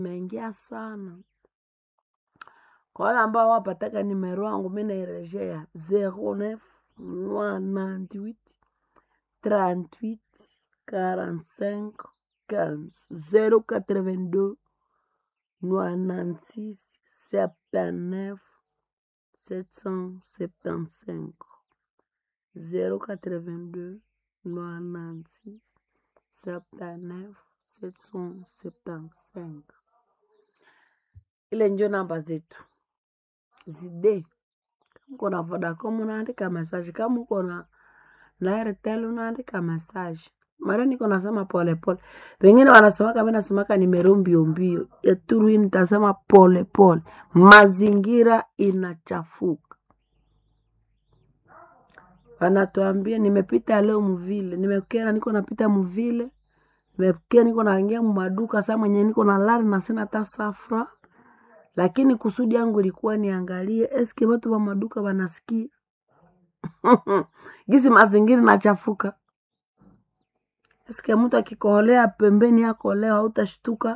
imeingia sana kwa wale ambao wapataka nimero yangu mi nairejea 09 98 38 45 15 082 96 79 775 082 96 79 775 ile njo namba zetu zide kama uko na vodacom unaandika message kama uko na na airtel unaandika message mara niko nasema polepole wengine wanasemaka mi nasemaka nimero mbio mbio yaturu hii nitasema polepole mazingira inachafuka wanatuambia nimepita leo mvile nimekera niko napita mvile nimekia niko naingia mumaduka saa mwenye niko na lari na sina hata safra lakini kusudi yangu ilikuwa niangalie eske watu wa maduka wanasikia gisi mazingira nachafuka eske mtu akikoholea pembeni yako leo hautashtuka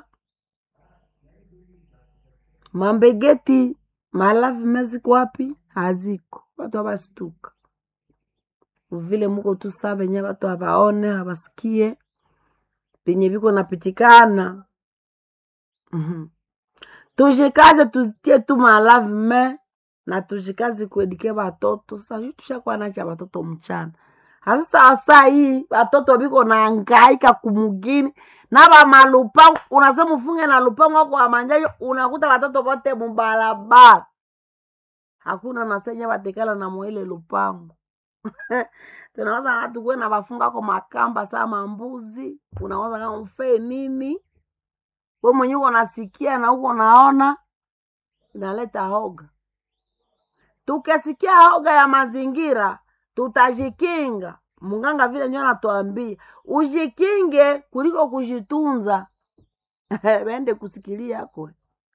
mambegeti malavi meziko wapi haziko watu hawastuka vile muko tu saa venye watu hawaone hawasikie venye viko napitikana mm-hmm. tushikaze tuzitie tu malavi me na tushikaze kuedike watoto sasa tushakuwa nacha watoto mchana hasasa saa hii watoto viko naangaika kumugini na vamalupango unasema ufunge na lupango wako wamanjayo unakuta watoto vote mubalabala hakuna nasenye vatekala na mwile lupango tunaweza hatu kuwe na vafunga ko makamba saa mambuzi unaweza kama mfee nini we mwenye uko nasikia na uko naona inaleta hoga tukisikia hoga ya mazingira tutajikinga munganga vile ndio anatuambia ujikinge kuliko kujitunza wende kusikilia kwe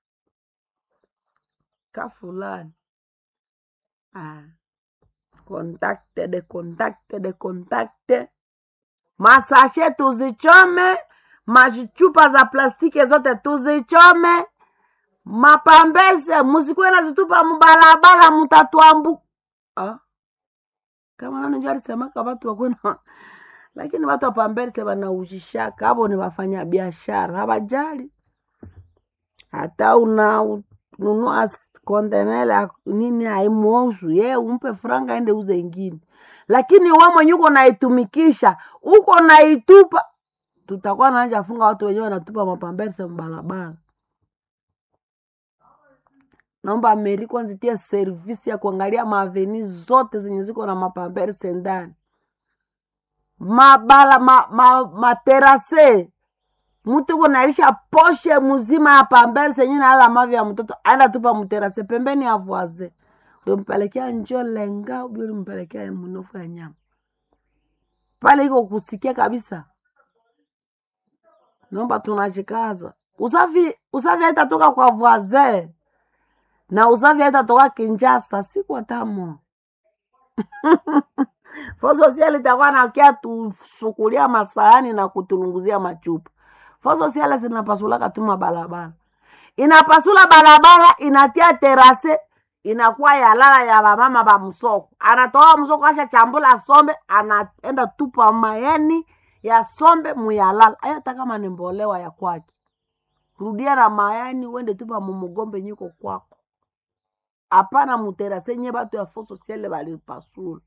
ka fulani ah. kontakte de kontakte de kontakte masashe tuzichome machupa za plastiki zote tuzichome mapambese musikuwe nazitupa mubalabala mutatuambu ah. kama nani njo alisemaka watu wakwena lakini watu wapambese wanaujishaka avo ni wafanya biashara hawajali hata una nunua kontenele nini haimuosu ye umpe franga ende uze ingine lakini we mwenye uko naitumikisha uko naitupa tutakuwa naanja funga watu wenyewe wanatupa mapambese mbalabala naomba meri kwanza itie servisi ya kuangalia maaveni zote zenye ziko na mapamberse ndani mabala ma, ma, materase mtu kunaisha poshe mzima ya pamberse yenye naala mavi ya mtoto aenda tupa mterase pembeni ya voise ulimpelekea njo lenga ubi ulimpelekea mnofu ya nyama pale iko kusikia kabisa naomba tunashikaza usafi usafi haitatoka kwa voisin na usafi haitatoka Kinshasa siku atamo fo sosiali itakuwa nakia tusukulia masahani na kutulunguzia machupa fo sosiali zinapasulaka tu mabalabala inapasula balabala inatia terase inakuwa yalala ya bamama ba msoko anatoa msoko asha chambula sombe anaenda tupa mayani ya sombe muyalala ayata kama ni mbolewa ya kwake rudia na mayani uende tupa mumugombe nyiko kwako hapana muterase nye batu ya fo sosiale balipasula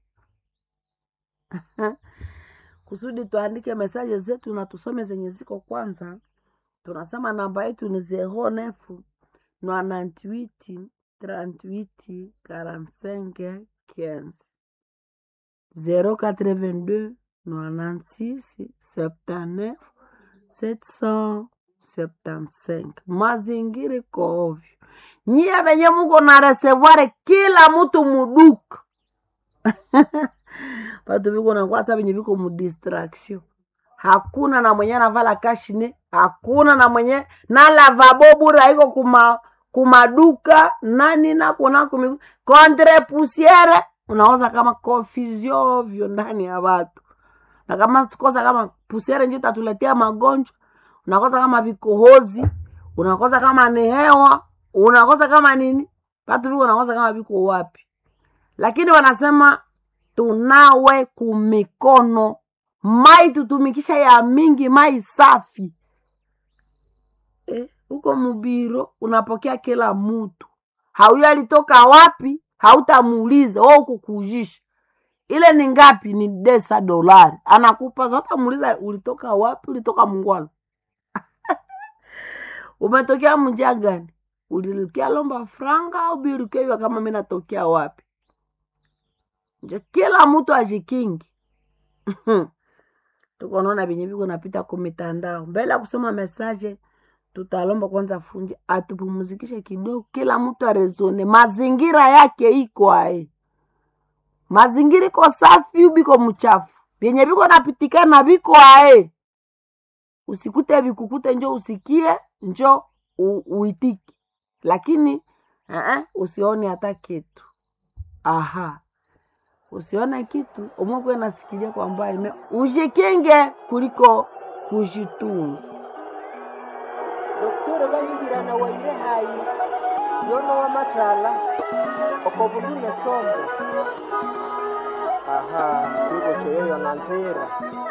kusudi tuandike mesaje zetu na tusome zenye ziko kwanza tunasema namba yetu ni zero nefu nwanantwiti trantwiti karansenke quinze zero quatre-vingt-deux nwanantsix septanef sept cent septancinq mazingira iko ovyo nyie venye muko na resevoire kila mtu muduka vatu viko nakwasa venye viko mudistraction hakuna na mwenye anavala kashine hakuna na mwenye na lavabo bure haiko kuma kumaduka nani nakuna kumi contre pusiere unaoza kama confusion ovyo ndani ya watu na kama sikosa kama pusiere njo itatuletea magonjwa unakosa kama vikohozi unakosa kama ni hewa unakosa kama nini vatu viko unakosa kama viko wapi lakini wanasema tunawe kumikono mai tutumikisha ya mingi mai safi eh, huko mubiro unapokea kila mtu hauyo alitoka wapi hautamuuliza we ukukujisha ile ni ngapi ni desa dolari anakupa zotamuuliza ulitoka wapi ulitoka mungwalo umetokea mjia gani ulilukia lomba franga au birukewa kama mi natokea wapi njo kila mtu ajikingi tuko naona venye viko napita ku mitandao mbele ya kusoma mesaje tutalomba kwanza funji atupumzikishe kidogo kila mtu arezone mazingira yake iko ae mazingira iko safi ubiko mchafu vyenye viko napitikana viko ae usikute vikukute njo usikie njo u, uitiki lakini uh-uh, usione hata kitu aha usione kitu umwekwe nasikilia kwa mbali me ujikinge kuliko kujitunza doktore bahimbirana waire hayi siyono wamatala okobundune sombe aha kigo cheyoyo na nzira